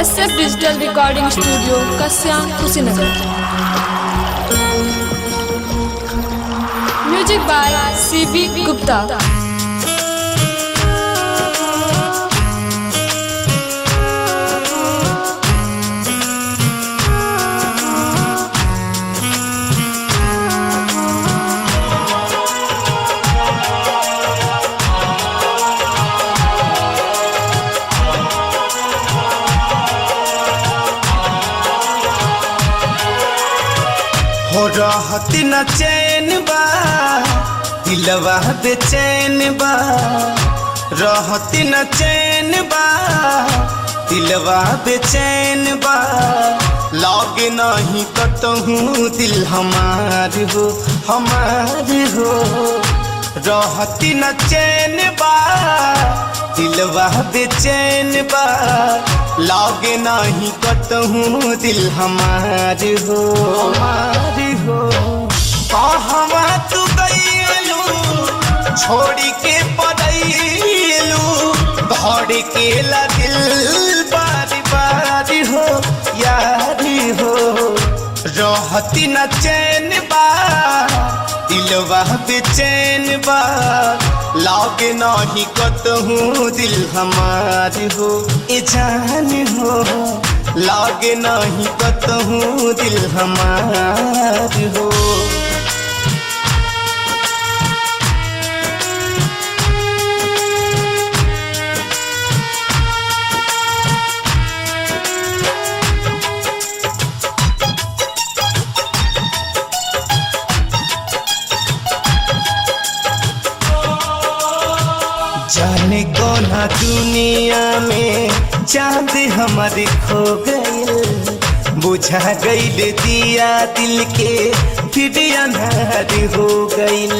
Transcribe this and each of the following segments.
S F digital recording studio Kasya Kushinagar music by C B Gupta हो रहत न चैन बा दिलवा बेचैन बा रहत न चैन बा दिलवा बेचैन बा लग नहीं कतहूँ दिल हमार हो हमार हो रहत न चैन बा दिलवा बेचैन बा लागे नहीं कतहूँ दिल हमार हो हमार हो कहवा तू गईलू छोड़ी के पड़ैलू घर के ला दिल बारी बारी हो यारी हो रहती न चैन बा दिलवा बेचैन बा लागे नहीं कतहूँ दिल हमार हो ए जान हो लागे नहीं कतहूँ दिल हमार हो जाने कोना दुनिया में चांद हमारे खो गए बुझा गईल दिया दिल के फिर अंधार हो गईल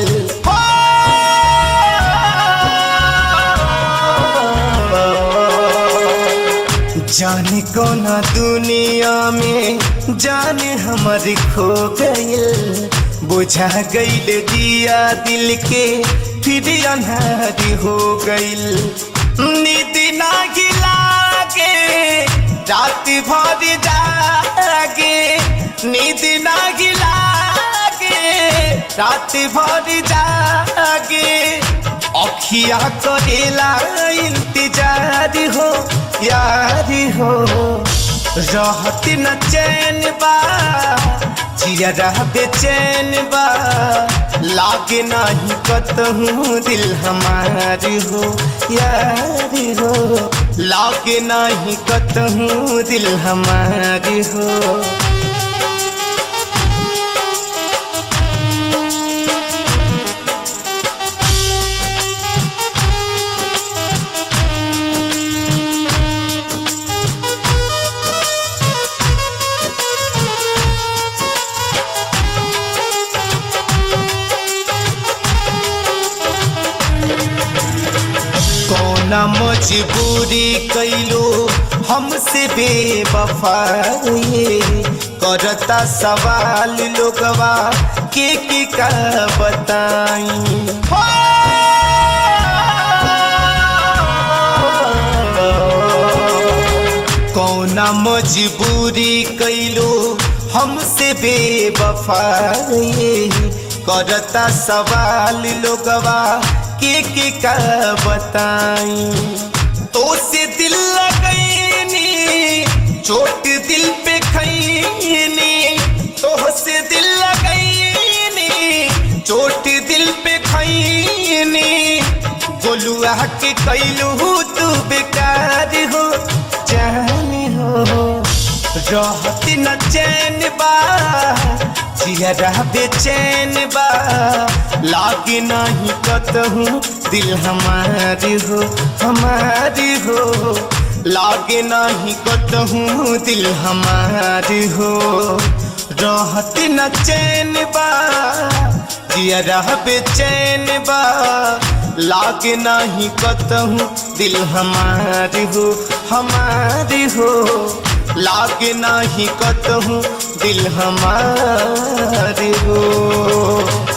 जाने कोना दुनिया में जाने हमारे खो गईल बुझा गईल दिया दिल के फिर अनहारी हो गईल नींद ना गिलागे रात भर जागे नींद ना गिलागे रात भर जागे अखिया करेला इंतजार हो यारी हो रहत न चैन बा जिया बेचैन बा लागे नहीं कतहूँ दिल हमार हो यारी हो लागे नहीं कतहूँ दिल हमार हो कौना मजबूरी कैलो हमसे बेवफाई करता सवाल लोगवा के के का बताई कौना मजबूरी कैलो हमसे बेवफाई करता सवाल लोगवा के के का बताई तो से दिल लगैनी चोट दिल पे खैनी तो से दिल लगैनी चोट दिल पे खैनी गोलुआ के कैलू तू बेकार हो जान हो रहत न चैन बा जिया बेचैन बा लागे नहीं कतहूँ दिल हमारी हो हमारी हो लागे नहीं कतहूँ दिल हमारी हो रहत न चैन बा जिया बेचैन बा लागे नहीं कतहूँ दिल हमारी हो हमारी हो लागे नहीं कतहूँ दिल हमारी हो